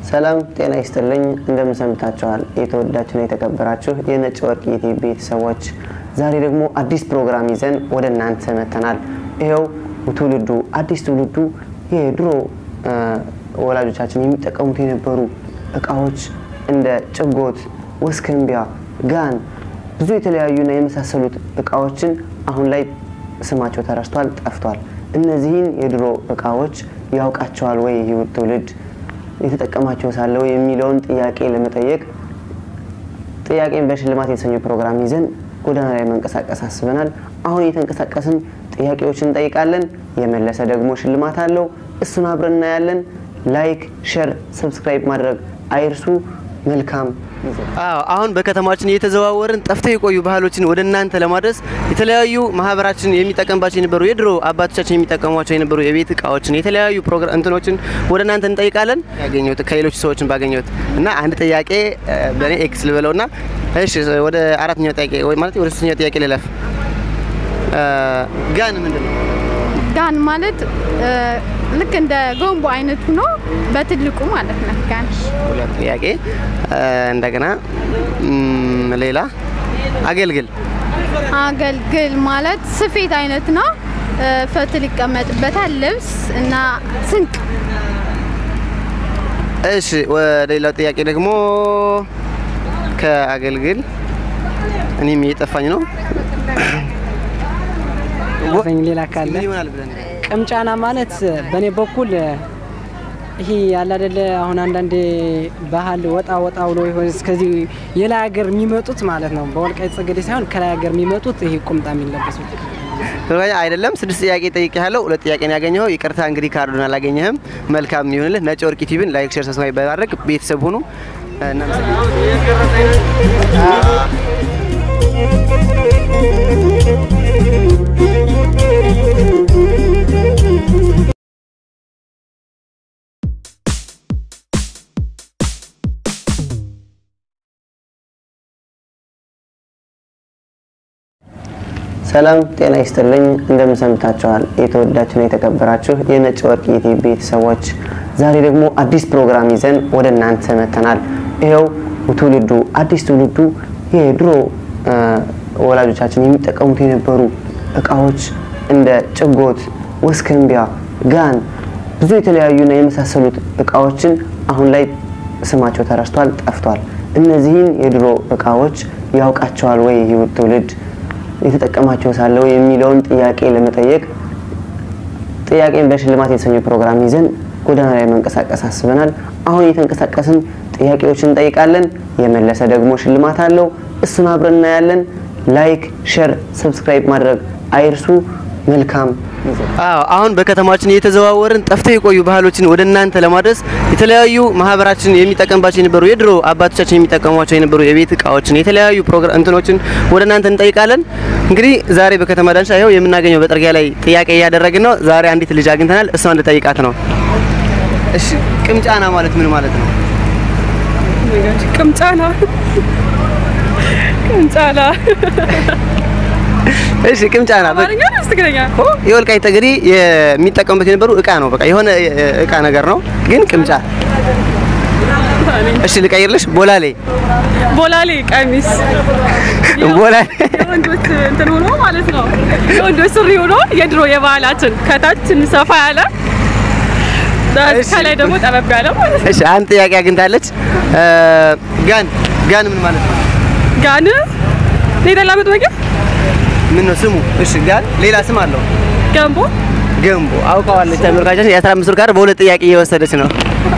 ሰላም ጤና ይስጥልኝ። እንደምን ሰንብታችኋል? የተወዳችሁና የተከበራችሁ የነጭ ወርቅ የኢቲቪ ቤተሰቦች፣ ዛሬ ደግሞ አዲስ ፕሮግራም ይዘን ወደ እናንተ መጥተናል። ይኸው ትውልዱ አዲስ ትውልዱ የድሮ ወላጆቻችን የሚጠቀሙት የነበሩ እቃዎች እንደ ጭጎት፣ ወስከንቢያ፣ ጋን ብዙ የተለያዩና የመሳሰሉት እቃዎችን አሁን ላይ ስማቸው ተረስቷል፣ ጠፍቷል። እነዚህን የድሮ እቃዎች ያውቃቸዋል ወይ ይህ ትውልድ የተጠቀማቸው ሳለ ወይ የሚለውን ጥያቄ ለመጠየቅ ጥያቄን በሽልማት የተሰኘው ፕሮግራም ይዘን ጎዳና ላይ መንቀሳቀስ አስበናል። አሁን እየተንቀሳቀስን ጥያቄዎችን እንጠይቃለን። የመለሰ ደግሞ ሽልማት አለው። እሱን አብረን እናያለን። ላይክ፣ ሼር፣ ሰብስክራይብ ማድረግ አይርሱ። መልካም ጊዜ። አዎ አሁን በከተማችን እየተዘዋወርን ጠፍተው የቆዩ ባህሎችን ወደ እናንተ ለማድረስ የተለያዩ ማህበራችን የሚጠቀምባቸው የነበሩ የድሮ አባቶቻችን የሚጠቀሟቸው የነበሩ የቤት እቃዎችን የተለያዩ ፕሮግራም እንትኖችን ወደ እናንተ እንጠይቃለን። ያገኘሁት ከሌሎች ሰዎችን ባገኘሁት እና አንድ ጥያቄ እ፣ በእኔ ኤክስ ልበለውና እሺ፣ ወደ አራተኛው ጥያቄ ወይ ማለት ወደ ሶስተኛው ጥያቄ ልለፍ። እ፣ ጋን ምንድን ነው? ጋን ማለት እ፣ ልክ እንደ ገንቦ አይነቱ ነው፣ በትልቁ ማለት ነው። ጋን ሁለት ጥያቄ እ፣ እንደገና እም፣ ሌላ አገልግል አገልግል ማለት ስፌት አይነት ነው። እ፣ ፈትል ይቀመጥበታል፣ ልብስ እና ስንቅ። እሺ ወደ ሌላው ጥያቄ ደግሞ ከአገልግል እኔም እየጠፋኝ ነው። ጠፋኝ ሌላ ካለ ምን ይሆናል ብለን ቅምጫና ማለት በእኔ በኩል ይሄ ያለ አይደለ አሁን አንዳንዴ ባህል ወጣ ወጣ ብሎ ይሆን እስከዚህ የላይ ሀገር የሚመጡት ማለት ነው። በወልቃይት ጠገዴ ሳይሆን ከላይ ሀገር የሚመጡት ይሄ ቁምጣ የሚለበሱት ስለዚህ አይደለም። ስድስት ጥያቄ ጠይቄያለሁ። ሁለት ጥያቄ ነው ያገኘኸው። ይቅርታ እንግዲህ ካርዱን አላገኘህም። መልካም ይሁንልህ። ነጭ ወርቅ ቲቪን ላይክ፣ ሼር፣ ሰብስክራይብ በማድረግ ቤተሰብ ሁኑ። እናመሰግናለን። ሰላም ጤና ይስጥልኝ። እንደምን ሰንብታችኋል? የተወዳችሁና የተከበራችሁ የነጭ ወርቅ የኢቲቪ ቤተሰቦች፣ ዛሬ ደግሞ አዲስ ፕሮግራም ይዘን ወደ እናንተ መጥተናል። ይኸው ትውልዱ አዲስ ትውልዱ የድሮ እ፣ ወላጆቻችን የሚጠቀሙት የነበሩ እቃዎች እንደ ጭጎት፣ ወስከንቢያ፣ ጋን ብዙ የተለያዩና የመሳሰሉት እቃዎችን አሁን ላይ ስማቸው ተረስቷል፣ ጠፍቷል። እነዚህን የድሮ እቃዎች ያውቃቸዋል ወይ ይህ ትውልድ የተጠቀማቸው ሳለ ወይ የሚለውን ጥያቄ ለመጠየቅ ጥያቄን በሽልማት የተሰኘው ፕሮግራም ይዘን ጎዳና ላይ መንቀሳቀስ አስበናል። አሁን እየተንቀሳቀስን ጥያቄዎችን እንጠይቃለን። የመለሰ ደግሞ ሽልማት አለው። እሱን አብረን እናያለን። ላይክ፣ ሼር፣ ሰብስክራይብ ማድረግ አይርሱ። መልካም ጊዜ። አዎ አሁን በከተማችን እየተዘዋወርን ጠፍተው የቆዩ ባህሎችን ወደ እናንተ ለማድረስ የተለያዩ ማህበራችን የሚጠቀምባቸው የነበሩ የድሮ አባቶቻችን የሚጠቀሟቸው የነበሩ የቤት እቃዎችን የተለያዩ ፕሮግራም እንትኖችን ወደ እናንተ እንጠይቃለን። እንግዲህ ዛሬ በከተማ ዳንሻ ይኸው የምናገኘው በጥርጊያ ላይ ጥያቄ እያደረግን ነው። ዛሬ አንዲት ልጅ አግኝተናል። እሷ እንድጠይቃት ነው። እሺ ቅምጫና ማለት ምን ማለት ነው? ቅምጫና ቅምጫና እሺ ቅምጫና በ- አማርኛ ነው ትግረኛ? የወልቃይት ጠገዴ የሚጠቀሙበት የነበሩ እቃ ነው። በቃ የሆነ እ፣ እቃ ነገር ነው፣ ግን ቅምጫ። እሺ ልቀይርልሽ። ቦላሌ ቦላሌ ቀሚስ ቦላሌ የወንዶች እንትን ሆኖ ማለት ነው። የወንዶች ሱሪ ሆኖ የድሮ የባህላችን ከታች ትንሽ ሰፋ ያለ እሺ። ከላይ ደግሞ ጠበብ ያለ ማለት ነው። እሺ አንድ ጥያቄ አግኝታለች። እ፣ ጋን ጋን ምን ማለት ነው? ጋን ሌላ መጥበቂያ ምን ነው ስሙ? እሺ ጋን ሌላ ስም አለው። ገንቦ ገንቦ አውቀዋለች። ተመልካቻችን የ15 ብር ካርድ በሁለት ጥያቄ እየወሰደች ነው።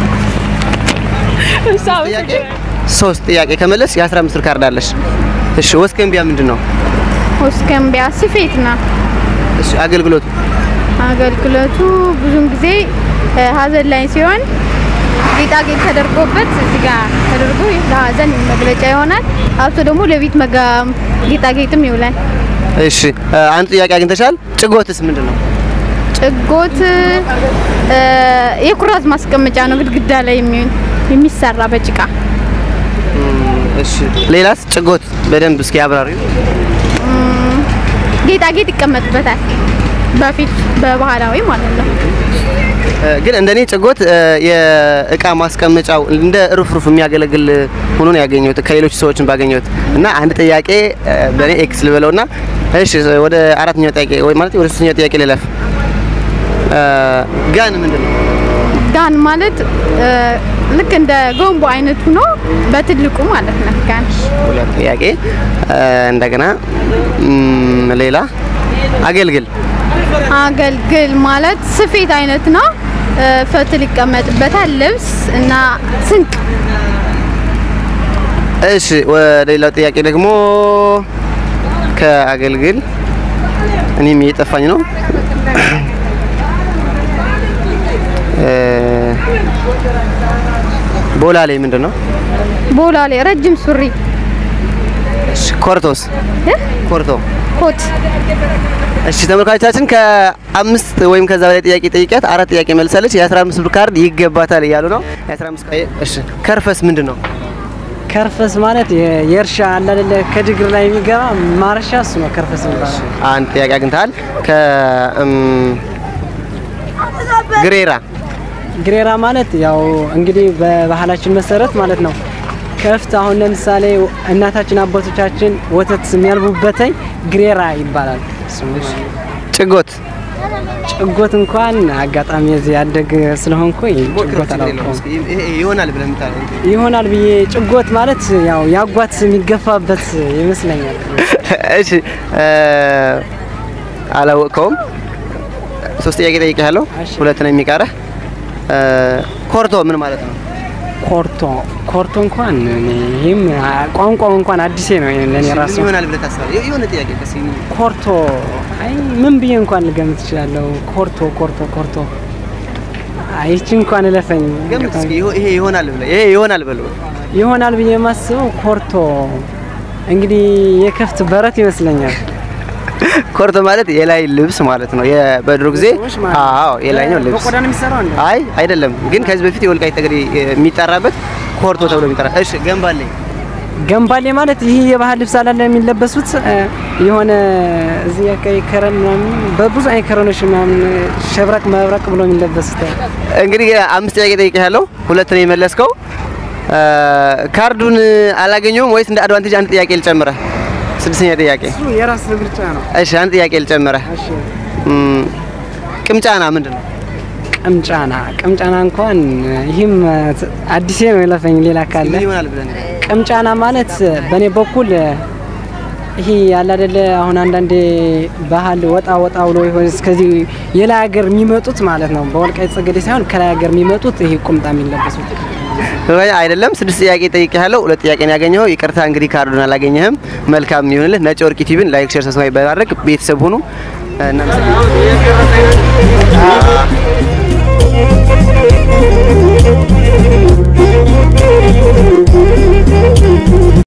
እሺ ጥያቄ ሶስት ጥያቄ ከመለስ የ15 ብር ካርድ አለሽ። እሺ ወስከንቢያ ምንድን ነው? ወስከንቢያ ስፌት ነው። እሺ አገልግሎቱ አገልግሎቱ ብዙን ጊዜ እ፣ ሀዘን ላይ ሲሆን ጌጣጌጥ ተደርጎበት እዚህ ጋር ተደርጎ ለሀዘን መግለጫ ይሆናል። አብሶ ደግሞ ለቤት መጋ ጌጣጌጥም ይውላል። እሺ እ፣ አንድ ጥያቄ አግኝተሻል። ጭጎትስ ምንድን ነው? ጭጎት እ፣ የኩራዝ ማስቀመጫ ነው፣ ግድግዳ ላይ የሚሆን የሚሰራ በጭቃ እሺ ሌላስ? ጭጎት በደንብ እስኪ አብራሪ። ጌጣጌጥ ይቀመጥበታል። በፊት በባህላዊ ማለት ነው። ግን እንደኔ ጭጎት የእቃ ማስቀመጫው እንደ ሩፍሩፍ የሚያገለግል ሆኖ ነው ያገኘሁት ከሌሎች ሰዎችን ባገኘሁት እና አንድ ጥያቄ በእኔ ኤክስ ልበለውና እሺ ወደ አራተኛው ጥያቄ ወይ ማለት ወደ ሶስተኛው ጥያቄ ልለፍ። ጋን ምንድን ነው? ጋን ማለት ልክ እንደ ጎንቦ አይነቱ ነው በትልቁ ማለት ነው። ጋን ሁለት ጥያቄ እንደገና ም፣ ሌላ አገልግል አገልግል ማለት ስፌት አይነት ነው። ፈትል ይቀመጥበታል። ልብስ እና ስንቅ እሺ ወደ ሌላው ጥያቄ ደግሞ ከአገልግል እኔም እየጠፋኝ ነው። እ፣ ቦላሌ ምንድን ነው? ቦላሌ ረጅም ሱሪ እሺ ኮርቶስ እ? ኮርቶ ኮት እሺ ተመልካቾቻችን ከአምስት ወይም ከዛ በላይ ጥያቄ ጠይቂያት አራት ጥያቄ መልሳለች። የ15 ብር ካርድ ይገባታል እያሉ ነው። የ15 ቃ እሺ ከርፈስ ምንድን ነው? ከርፈስ ማለት የ- የእርሻ አለ አይደለ ከድግር ላይ የሚገባ ማረሻ እሱ ነው ከርፈስ የሚባለው። አንድ ጥያቄ አግኝተሃል። ከ እም፣ ግሬራ ግሬራ ማለት ያው እንግዲህ በባህላችን መሰረት ማለት ነው። ከፍት አሁን ለምሳሌ እናታችን አባቶቻችን ወተት የሚያልቡበተኝ ግሬራ ይባላል። ስሙ ማለት ነው። ጭጎት ጭጎት እንኳን አጋጣሚ እዚህ ያደግ ስለሆንኩ ጭጎት አላውቀውም። ይሆናል ብለህ የምታለው ይሆናል ብዬ ጭጎት ማለት ያው ያጓት የሚገፋበት ይመስለኛል። እሺ እ፣ አላወቅከውም። ሶስት ጥያቄ ጠይቄሃለሁ። እሺ። ሁለት ነው የሚቀረህ። እ፣ ኮርቶ ምን ማለት ነው? ኮርቶ ኮርቶ እንኳን እኔ ይህም ቋንቋው እንኳን አዲሴ ነው ለእኔ ራሱ ምን ይሆናል ብለህ ታስባለህ? የሆነ ጥያቄ ቀስ የሚል ኮርቶ አይ ምን ብዬ እንኳን ልገምት እችላለሁ። ኮርቶ ኮርቶ ኮርቶ አይ ይቺ እንኳን እለፈኝ ገምት እስኪ። ይሆ- ይሄ ይሆናል ብለህ ይሄ ይሆናል ብለህ ይሆናል ብዬ የማስበው ኮርቶ እንግዲህ የከፍት በረት ይመስለኛል። ኮርቶ ማለት የላይ ልብስ ማለት ነው። የ- በድሮ ጊዜ ሰዎች ማለት ነው። አዎ የላይኛው ልብስ በቆዳ ነው የሚሰራው እንዴ? አይ አይደለም፣ ግን ከዚህ በፊት የወልቃይት ጠገዴ የሚጠራበት ኮርቶ ተብሎ የሚጠራ እሺ፣ ገንባለኝ ገንባሌ ማለት ይህ የባህል ልብስ አላለ የሚለበሱት እ፣ የሆነ እዚህ አካባቢ ከረን ምናምን በብዙ አይነት ከረኖች ምናምን ሸብረቅ መብረቅ ብሎ የሚለበሱት እንግዲህ አምስት ጥያቄ ጠይቄሃለሁ፣ ሁለት ነው የመለስከው። እ፣ ካርዱን አላገኘውም ወይስ እንደ አድቫንቴጅ አንድ ጥያቄ ልጨምረህ? ስድስተኛ ጥያቄ እሱ የራስ ምርጫ ነው። እሺ፣ አንድ ጥያቄ ልጨምረህ። እሺ እም፣ ቅምጫና ምንድን ነው? ቅምጫና ቅምጫና እንኳን ይህም አዲሴ ነው የለፈኝ ሌላ ካለ ምን ይሆናል ብለን ቅምጫና ማለት በእኔ በኩል ይሄ ያለ አይደለ አሁን አንዳንዴ ባህል ወጣ ወጣ ብሎ ይሆን እስከዚህ የላይ ሀገር የሚመጡት ማለት ነው። በወልቃይት ጠገዴ ሳይሆን ከላይ ሀገር የሚመጡት ይሄ ቁምጣ የሚለበሱት ወይ አይደለም። ስድስት ጥያቄ ጠይቄሃለሁ፣ ሁለት ጥያቄ ነው ያገኘኸው። ይቅርታ እንግዲህ ካርዱን አላገኘህም። መልካም ይሁንልህ። ነጭ ወርቅ ቲቪን ላይክ፣ ሼር፣ ሰብስክራይብ በማድረግ ቤተሰብ ሁኑ። እናመሰግናለን።